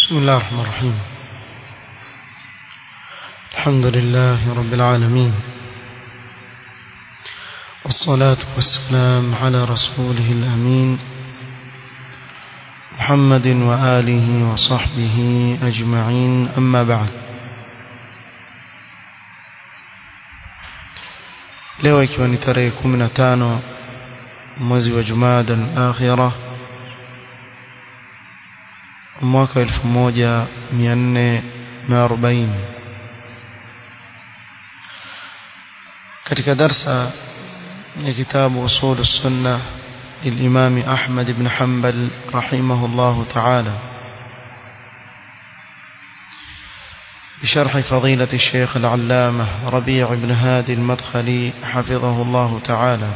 بسم الله الرحمن الرحيم الحمد لله رب العالمين والصلاة والسلام على رسوله الأمين محمد وآله وصحبه أجمعين أما بعد leo ikiwa ni tarehe 15 mwezi wa Jumada al-Akhirah mwaka 1440 katika darsa ya kitabu usul sunna للإمام أحمد بن حنبل رحمه الله تعالى بشرح فضيلة الشيخ العلامة ربيع بن هادي المدخلي حفظه الله تعالى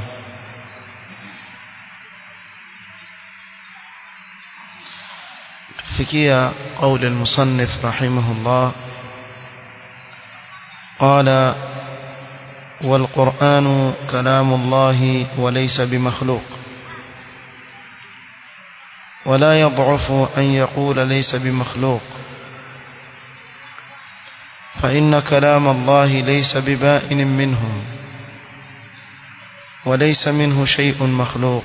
فكية قول المصنف رحمه الله قال والقرآن كلام الله وليس بمخلوق ولا يضعف أن يقول ليس بمخلوق فإن كلام الله ليس ببائن منه وليس منه شيء مخلوق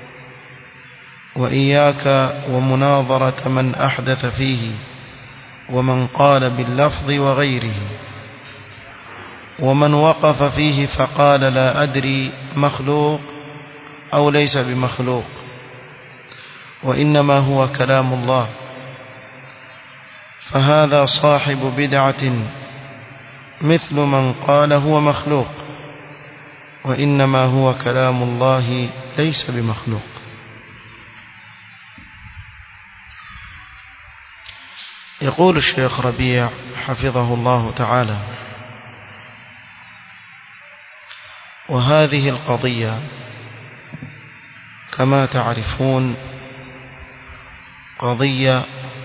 وإياك ومناظرة من أحدث فيه ومن قال باللفظ وغيره ومن وقف فيه فقال لا أدري مخلوق أو ليس بمخلوق وإنما هو كلام الله فهذا صاحب بدعة مثل من قال هو مخلوق وإنما هو كلام الله ليس بمخلوق يقول الشيخ ربيع حفظه الله تعالى وهذه القضية كما تعرفون قضية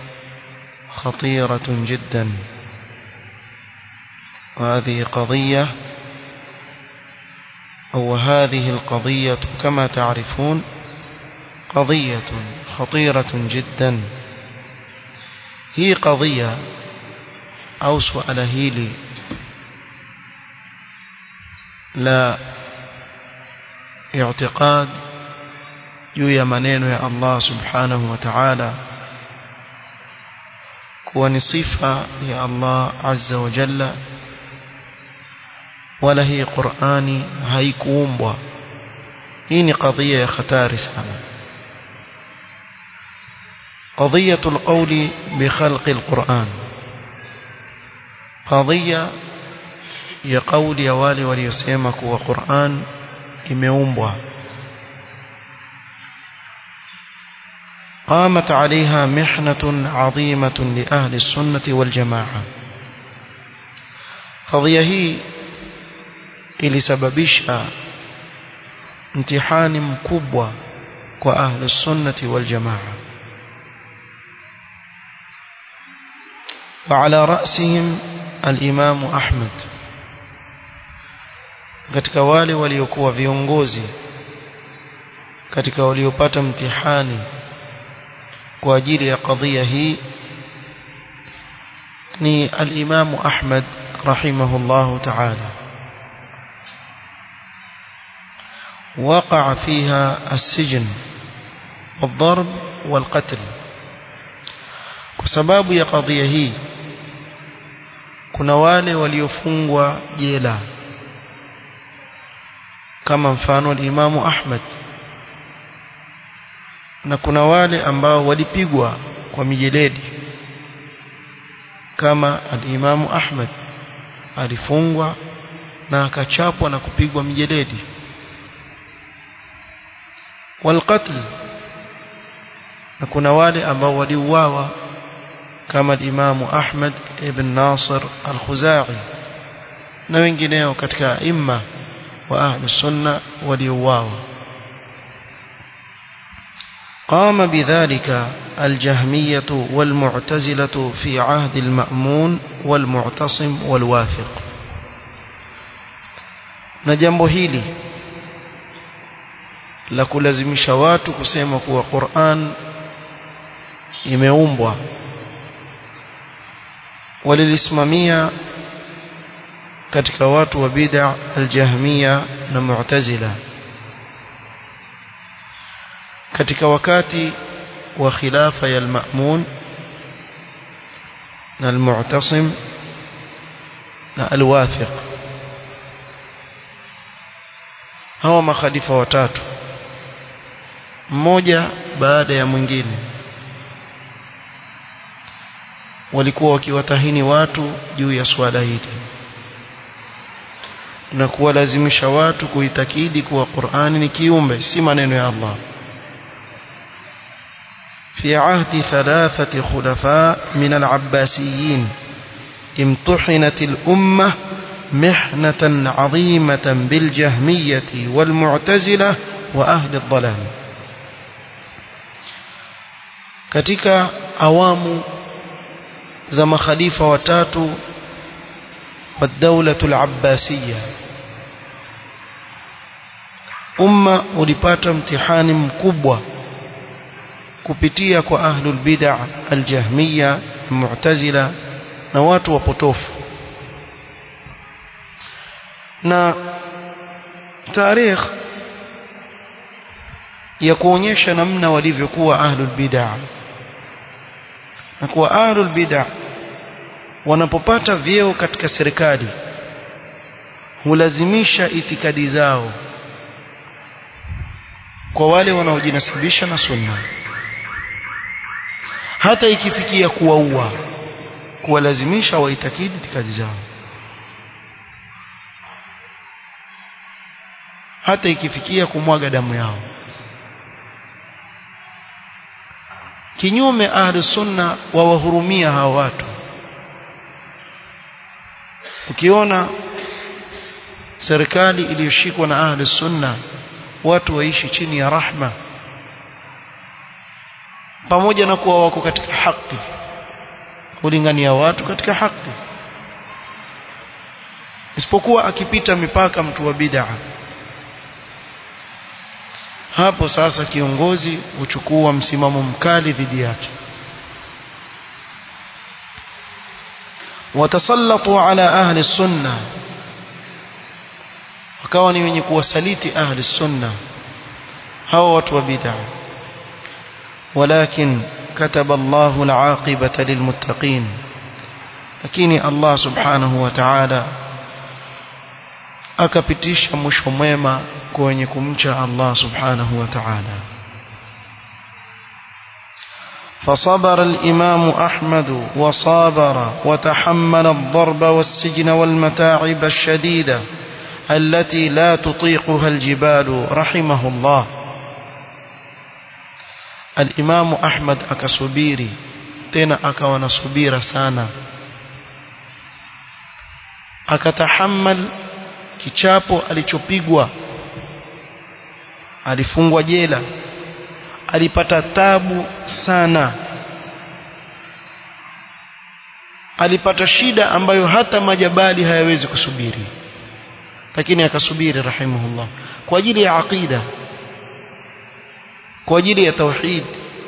خطيرة جدا وهذه قضية أو هذه القضية كما تعرفون قضية خطيرة جدا هي قضية أو سؤال هيلي لا اعتقاد juu ya maneno ya Allah subhanahu wa ta'ala kuwa ni sifa ya Allah azza wa jalla wala hii Qur'ani haikuumbwa hii ni kadhia ya hatari sana قضية القول بخلق القرآن قضية ya kauli ya wale waliosema kuwa Qur'an imeumbwa قامت عليها محنة عظيمة لأهل السنة والجماعة قضية هي ilisababisha mtihani mkubwa kwa ahli sunnati wal jamaa وعلى رأسهم الإمام أحمد katika wale waliokuwa viongozi katika waliopata mtihani kwa ajili ya kadhia hii ni al-Imam Ahmad rahimahullah ta'ala وقع فيها السجن والضرب والقتل بسبب ya kadhia hii kuna wale waliofungwa jela kama mfano al-Imam Ahmad na kuna wale ambao walipigwa kwa mijeledi kama al-Imam Ahmad alifungwa na akachapwa na kupigwa mijeledi walqatl na kuna wale ambao waliuawa kama al-Imam Ahmad ibn Nasir al-Khuzai na wengineo katika imma wa ahli sunna waliuawa قام بذلك الجهمية والمعتزلة في عهد المأمون والمعتصم والواثق na jambo hili la kulazimisha watu kusema kuwa Qur'an imeumbwa walilisimamia katika watu wa bid'a aljahmiya na mu'tazila katika wakati wa khilafa ya al-ma'mun na al-mu'tasim na al-wathiq hawa makhalifa watatu mmoja baada ya mwingine walikuwa wakiwatahini watu juu ya swala hili na kuwalazimisha watu kuitakidi kuwa Qur'ani ni kiumbe si maneno ya Allah في عهد ثلاثة خلفاء من العباسيين امتحنت الأمة محنة عظيمة بالجهمية والمعتزلة وأهل الضلال katika awamu za makhalifa watatu wa daulatul abbasiyya umma ulipata mtihani mkubwa kupitia kwa ahlul bid'ah aljahmiyya mu'tazila na watu wapotofu na tarikh ya kuonyesha namna walivyokuwa ahlul bid'ah na kuwa ahlul bid'ah wanapopata vyeo katika serikali hulazimisha itikadi zao kwa wale wanaojinasibisha na sunna hata ikifikia kuwaua kuwalazimisha waitakidi itikadi zao hata ikifikia kumwaga damu yao kinyume ahli sunna wawahurumia hawa watu ukiona serikali iliyoshikwa na ahli sunna watu waishi chini ya rahma pamoja na kuwa wako katika haki kulingania watu katika haki isipokuwa akipita mipaka mtu wa bid'a hapo sasa kiongozi huchukua msimamo mkali dhidi yake watasallatu ala ahli sunna wakawa ni wenye kuwasaliti ahli sunna hawa watu wa bid'a ولكن كتب الله العاقبة للمتقين lakini Allah subhanahu wa ta'ala akapitisha mwisho mwema kwa wenye kumcha Allah subhanahu wa ta'ala فصبر الإمام أحمد وصابر وتحمل الضرب والسجن والمتاعب الشديدة التي لا تطيقها الجبال رحمه الله الإمام أحمد أكسبيري تنا أكوان صبير سانا akatahammal kichapo alichopigwa alifungwa jela alipata tabu sana alipata shida ambayo hata majabali hayawezi kusubiri lakini akasubiri rahimahullah kwa ajili ya aqida kwa ajili ya tauhid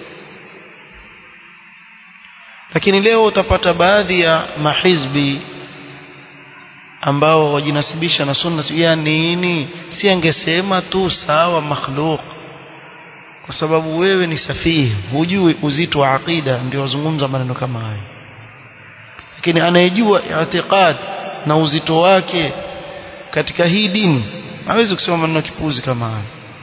lakini leo utapata baadhi ya mahizbi ambao wajinasibisha na sunna ya nini si angesema tu sawa makhluk kwa sababu wewe ni safihi hujui uzito wa aqida ndio wazungumza maneno kama hayo lakini anayejua i'tiqad na uzito wake katika hii dini hawezi kusema maneno kipuzi kama hayo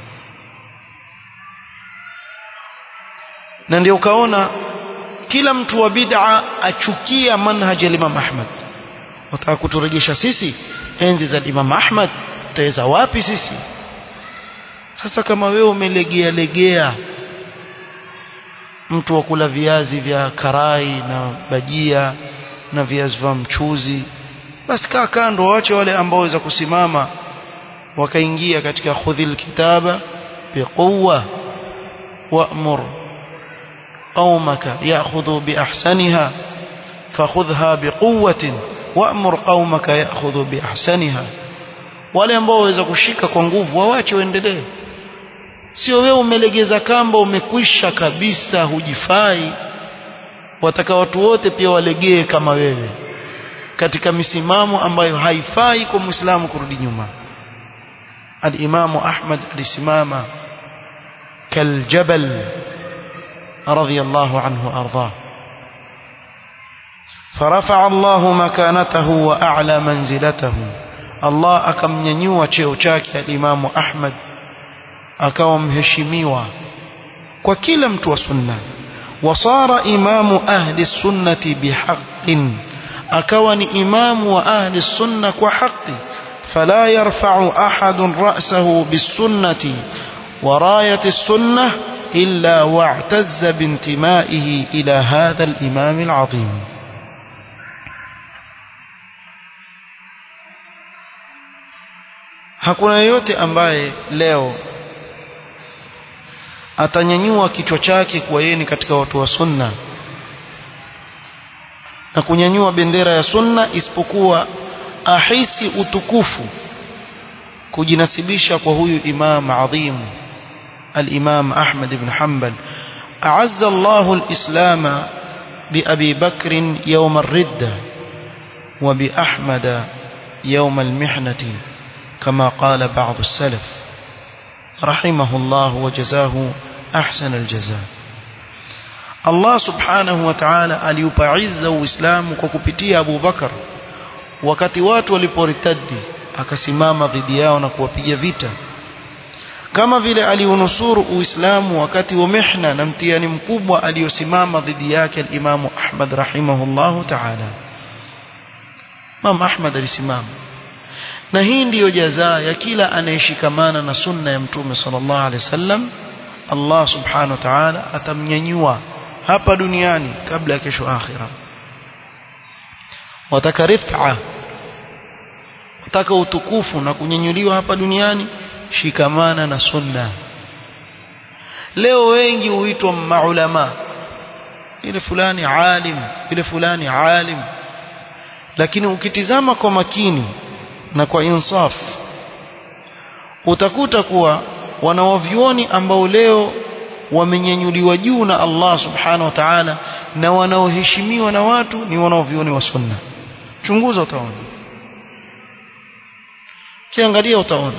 na ndio ukaona kila mtu wa bid'a achukia manhaj ya Imam Ahmad wataka kuturejesha sisi enzi za Imam Ahmad tutaweza wapi sisi sasa kama wewe umelegea legea mtu wa kula viazi vya karai na bajia na viazi vya mchuzi basi kaa kando waache wale ambao waweza kusimama wakaingia katika khudhil kitaba biquwa wa'mur qaumaka ya'khudhu bi ahsaniha fakhudhha biquwwatin wa'mur qaumaka ya'khudhu bi ahsaniha wale ambao waweza kushika kwa nguvu waache waendelee sio wewe umelegeza kamba umekwisha kabisa hujifai wataka watu wote pia walegee kama wewe katika misimamo ambayo haifai kwa muislamu kurudi nyuma al-Imam Ahmad alisimama kaljabal radiyallahu anhu ardhah فرفع الله مكانته وأعلى منزلته الله akamnyanyua cheo chake al-Imam Ahmad akawa mheshimiwa kwa kila mtu wa sunna wasara imamu ahli sunnati bihaqqin akawa ni imamu wa ahli sunna kwa haki فلا يرفع أحد رأسه بالسنة وراية السنة إلا واعتز بانتمائه إلى هذا الإمام العظيم hakuna yeyote ambaye leo atanyanyua kichwa chake kuwa yeye ni katika watu wa sunna na kunyanyua bendera ya sunna isipokuwa ahisi utukufu kujinasibisha kwa huyu imam adhim الإمام أحمد بن حنبل أعز الله الإسلام بأبي بكر يوم الردة وبأحمد يوم المحنة كما قال بعض السلف رحمه الله وجزاه أحسن الجزاء الله سبحانه وتعالى aliupa izza uislamu kwa kupitia Abu Bakar wakati watu waliporitadi akasimama dhidi yao na kuwapiga vita kama vile aliunusuru uislamu wakati wa mihna na mtihani mkubwa aliyosimama dhidi yake al-Imam Ahmad rahimahullahu ta'ala Imam Ahmad alisimama na hii ndiyo jazaa ya kila anayeshikamana na sunna ya mtume sallallahu alaihi wasallam Allah subhanahu wa ta'ala atamnyanyua hapa duniani kabla ya kesho akhira wataka rif'a wataka utukufu na kunyanyuliwa hapa duniani shikamana na sunna leo wengi huitwa maulama ile fulani alim ile fulani alim lakini ukitizama kwa makini na kwa insaf utakuta kuwa wanawavyuoni ambao leo wamenyanyuliwa juu na Allah subhanahu wa ta'ala na wanaoheshimiwa na watu ni wanaovyuoni wa sunna chunguza utaona kiangalia utaona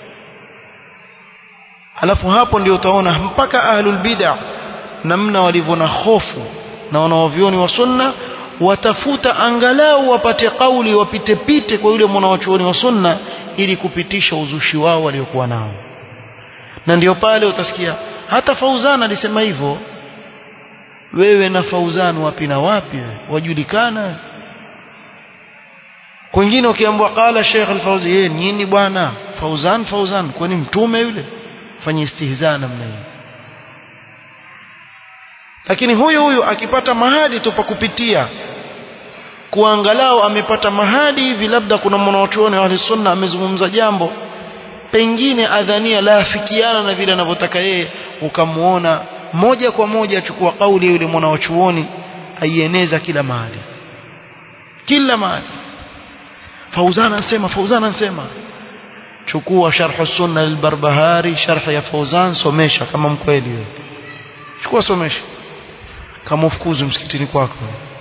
alafu hapo ndio utaona mpaka ahlul bid'ah namna walivyo na hofu na wanaovyuoni wa sunna watafuta angalau wapate kauli wapite pite kwa yule mwanawachuoni wa sunna ili kupitisha uzushi wao waliokuwa nao na ndio pale utasikia hata Fauzan alisema hivyo wewe na Fauzan wapi na wapi wajulikana kwingine ukiambiwa qala Sheikh Al-Fauzi yeye nini bwana Fauzan Fauzan kwani mtume yule fanye istihza namna hiyo lakini huyu huyu akipata mahali tu pa kupitia kuangalau amepata mahali hivi labda kuna mwanachuoni wa sunna amezungumza jambo pengine adhania laafikiana na vile anavyotaka yeye ukamuona moja kwa moja achukua kauli ya yule mwanachuoni aieneza kila mahali kila mahali Fauzan anasema Fauzan anasema chukua sharh sunna al-Barbahari sharh ya Fauzan somesha kama mkweli wewe chukua somesha kama ufukuzu msikitini kwako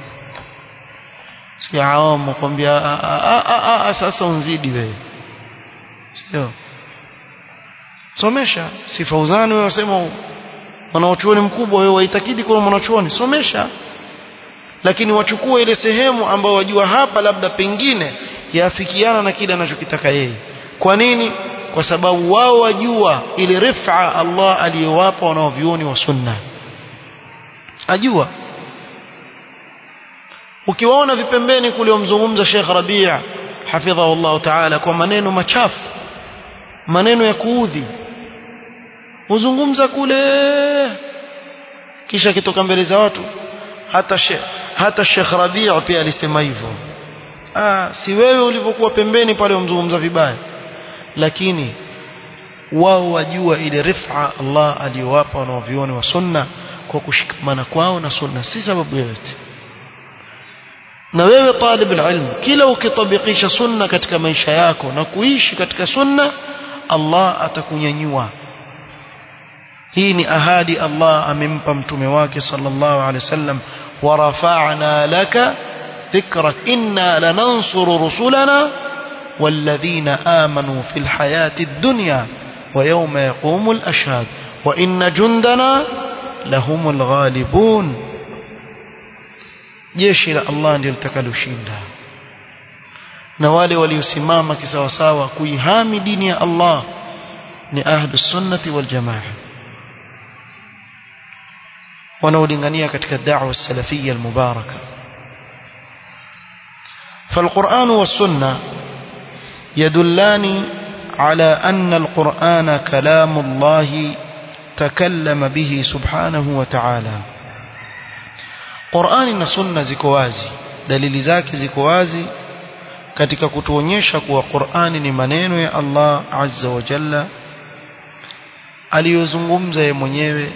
si awamu kwambia sasa unzidi wewe sio somesha si Fauzan wewe wasema mwanachuoni mkubwa wewe waitakidi kwa mwanachuoni somesha lakini wachukue ile sehemu ambayo wajua hapa labda pengine yaafikiana na kile anachokitaka yeye kwa nini kwa sababu wao wajua ile rifa Allah aliyowapa wanaovioni wa sunna ajua ukiwaona vipembeni kule wamzungumza Sheikh Rabi' hafidhahu Allah ta'ala kwa maneno machafu maneno ya kuudhi uzungumza kule kisha kitoka mbele za watu hata Sheikh hata Sheikh Rabi' pia alisema hivyo ah si wewe ulivyokuwa pembeni pale umzungumza vibaya lakini wao wajua ile rifa Allah aliyowapa wanaovioni wa sunna kwa kushikamana kwao na sunna si sababu yoyote na wewe talib ilm kila ukitabikisha sunna katika maisha yako na kuishi katika sunna Allah atakunyanyua hii ni ahadi Allah amempa mtume wake sallallahu alaihi wasallam wa rafa'na laka ذكرك إنا لننصر رسلنا والذين آمنوا في الحياة الدنيا ويوم يقوم الأشهاد وإن جندنا لهم الغالبون jeshi la Allah ndio litakaloshinda na wale waliosimama kisawasawa kuihami dini ya Allah ni ahlus sunnati wal jamaa wanaolingania katika da'wa salafiyya al-mubaraka فالقرآن والسنة يدلان على أن القرآن كلام الله تكلم به سبحانه وتعالى Qur'ani na Sunna ziko wazi dalili zake ziko wazi katika kutuonyesha kuwa Qur'ani ni maneno ya Allah Azza wa Jalla aliyozungumza yeye mwenyewe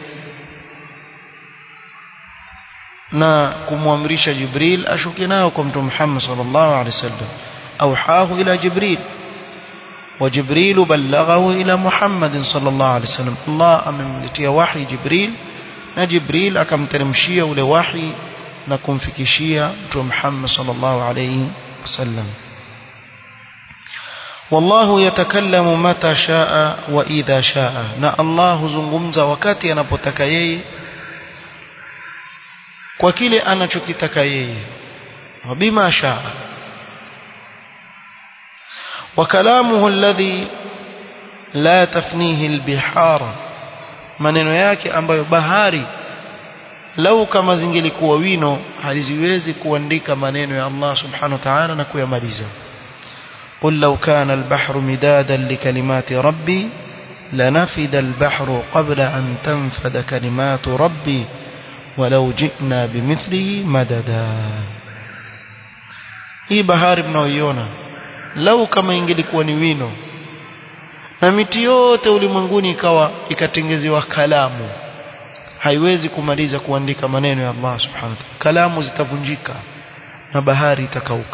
na kumwamrisha Jibril ashuke nayo kwa Mtume Muhammad sallallahu alaihi wasallam auhahu ila Jibril وجبريل بلغه إلى محمد صلى الله عليه وسلم الله أمملتيا وحي جبريل na Jibril akamteremshia ule wahi na kumfikishia Mtume Muhammad sallallahu alayhi wasallam wallahu yatakallamu mata shaa wa idha shaa na Allah huzungumza wakati anapotaka yeye kwa kile anachokitaka yeye wabima shaa وكلامه الذي لا تفنيه البحار maneno yake ambayo bahari lau kama zingelikuwa wino haliziwezi kuandika maneno ya Allah subhanahu wa ta'ala na kuyamaliza قل لو كان البحر مدادا لكلمات ربي لنفد البحر قبل أن تنفد كلمات ربي ولو جئنا بمثله مددا hii bahari mnaoiona lau kama ingelikuwa ni wino na miti yote ulimwenguni ikawa ikatengezewa kalamu haiwezi kumaliza kuandika maneno ya Allah subhanahu wa ta'ala kalamu zitavunjika na bahari itakauka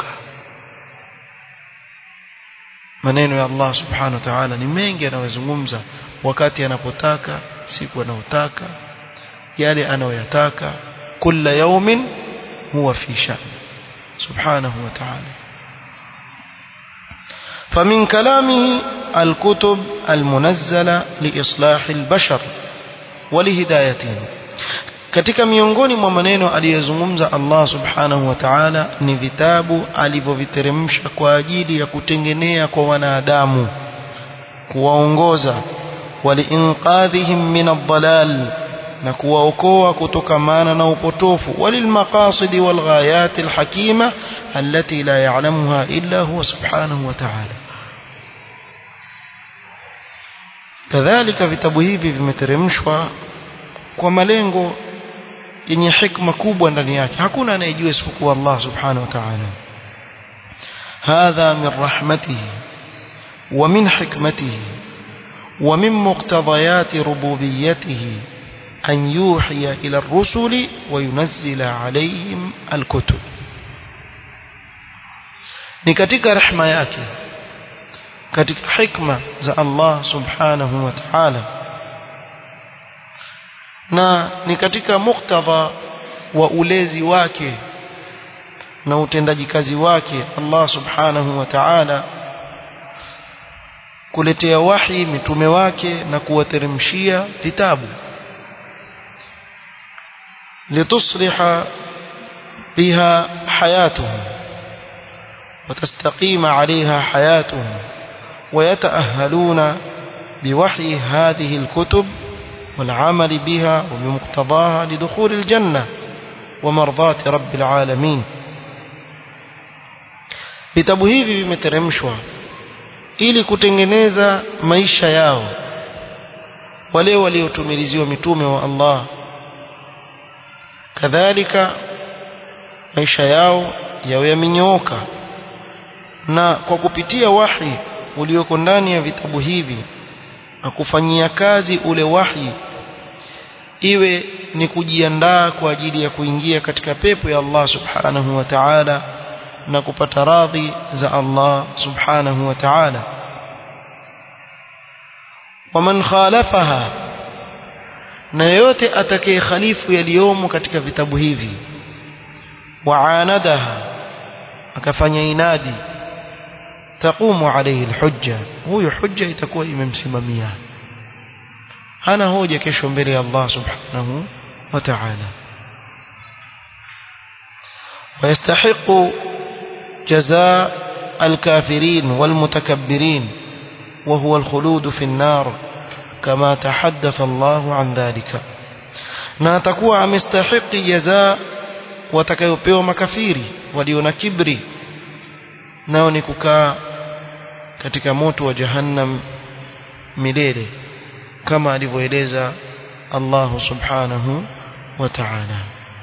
maneno ya Allah subhanahu wa ta'ala ni mengi anayozungumza wakati anapotaka siku anayotaka yale anayoyataka kila yaumin huwa fi sha'n subhanahu wa ta'ala فمن كلامه الكتب المنزلة لإصلاح البشر ولهدايتهم katika miongoni mwa maneno aliyozungumza Allah subhanahu wa ta'ala ni vitabu alivyoviteremsha kwa ajili ya kutengenea kwa wanadamu kuwaongoza waliinqadhihim min ad-dalal na kuwaokoa kutokamana na upotofu walilmaqasid walghayat alhakima allati la ya'lamuha illa huwa subhanahu wa ta'ala kadhalika vitabu hivi vimeteremshwa kwa malengo yenye hikma kubwa ndani yake hakuna anayejua isipokuwa Allah subhanahu wa ta'ala hadha min rahmatihi wa min hikmatihi wa min muqtadayati rububiyyatihi أن يوحي إلى الرسل وينزل عليهم الكتب ni katika rehma yake katika hikma za Allah subhanahu wa ta'ala na ni katika muktadha wa ulezi wake na utendaji kazi wake Allah subhanahu wa ta'ala kuletea wahi mitume wake na kuwateremshia vitabu لتصلح بها حياتهم وتستقيم عليها حياتهم ويتأهلون بوحي هذه الكتب والعمل بها وبمقتضاها لدخول الجنة ومرضاة رب العالمين vitabu hivi vimeteremshwa ili kutengeneza maisha yao wale waliotumiliziwa mitume wa Allah kadhalika maisha yao yawe yamenyooka na kwa kupitia wahi ulioko ndani ya vitabu hivi na kufanyia kazi ule wahi iwe ni kujiandaa kwa ajili ya kuingia katika pepo ya Allah subhanahu wa ta'ala na kupata radhi za Allah subhanahu wa ta'ala waman khalafaha na yote atakaye khalifu yaliyomo katika vitabu hivi waanadaha akafanya inadi taqumu alayhi alhujja huyo hujja itakuwa imemsimamia hana hoja kesho mbele ya Allah subhanahu wa ta'ala ويستحق جزاء الكافرين والمتكبرين وهو الخلود في النار كما تحدث الله عن ذلك na atakuwa amestahiki jaza watakayopewa makafiri walio na kibri nao ni kukaa katika moto wa jahannam milele kama alivyoeleza Allah subhanahu wa ta'ala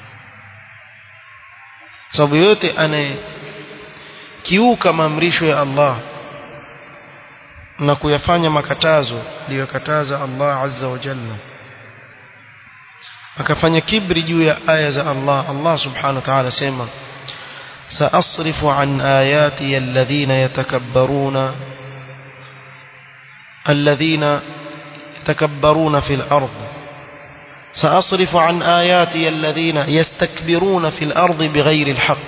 sababu yote anayekiuka maamrisho ya Allah na kuyafanya makatazo aliyokataza Allah azza wa jalla akafanya kibri juu ya aya za Allah Allah subhanahu wa ta'ala sema سأصرف عن آياتي الذين يتكبرون الذين يتكبرون في الأرض سأصرف عن آياتي الذين يستكبرون في الأرض بغير الحق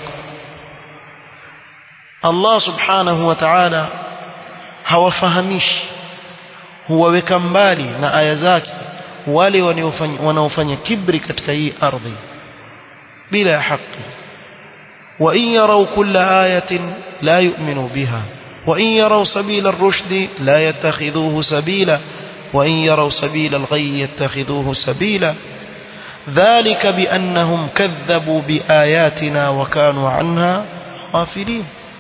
الله سبحانه وتعالى hawafahamishi huwaweka mbali na aya zake wale wanaofanya kibri katika hii ardhi bila ya haki وإن يروا كل آية لا يؤمنوا بها وإن يروا سبيل الرشد لا يتخذوه سبيلا وإن يروا سبيل الغي يتخذوه سبيلا ذلك بأنهم كذبوا بآياتنا وكانوا عنها غافلين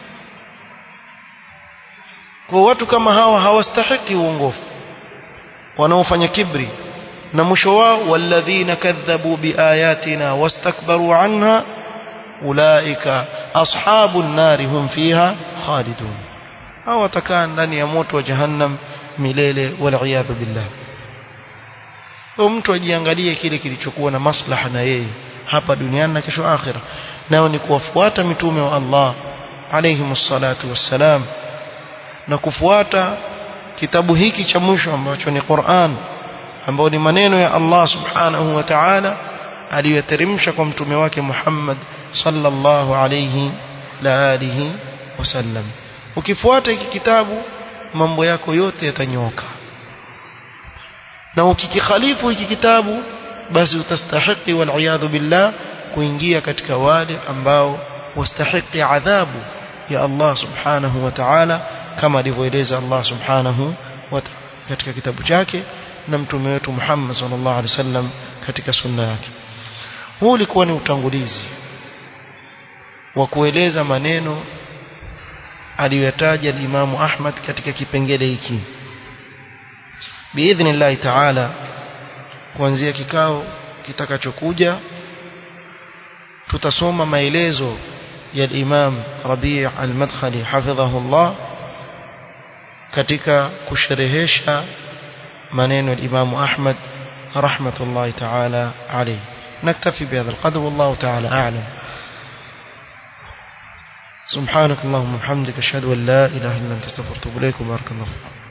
kwa watu kama hawa hawastahiki uongofu wanaofanya kibri na mwisho wao walladhina kadhabu biayatina wastakbaru anha ulaika ashabun nari hum fiha khalidun hao watakaa ndani ya moto wa jahannam milele waliyadhu billah kwa mtu ajiangalie kile kilichokuwa na maslaha na yeye hapa duniani na kesho akhira nao ni kuwafuata mitume wa Allah alayhimus salatu wassalam na kufuata kitabu hiki cha mwisho ambacho ni Qur'an ambao ni maneno ya Allah subhanahu wa ta'ala aliyoteremsha kwa mtume wake Muhammad sallallahu alayhi la alihi wasallam ukifuata hiki kitabu mambo yako yote yatanyoka na ukikikhalifu hiki kitabu basi utastahiki wal billah kuingia katika wale ambao wastahiki adhabu ya Allah subhanahu wa ta'ala kama alivyoeleza Allah subhanahu wa ta'ala katika kitabu chake na mtume wetu Muhammad sallallahu alaihi wasallam katika sunna yake huu ulikuwa ni utangulizi wa kueleza maneno aliyotaja Imam Ahmad katika kipengele hiki biidhnillah ta'ala kuanzia kikao kitakachokuja tutasoma maelezo ya Imam Rabi' al-Madkhali hafidhahullah katika kusherehesha maneno ya Imam Ahmad rahmatullahi ta'ala alayhi نكتفي بهذا القدر والله تعالى أعلم سبحانك اللهم وبحمدك أشهد أن لا إله إلا أنت استغفرك وأتوب إليك وبارك الله فيك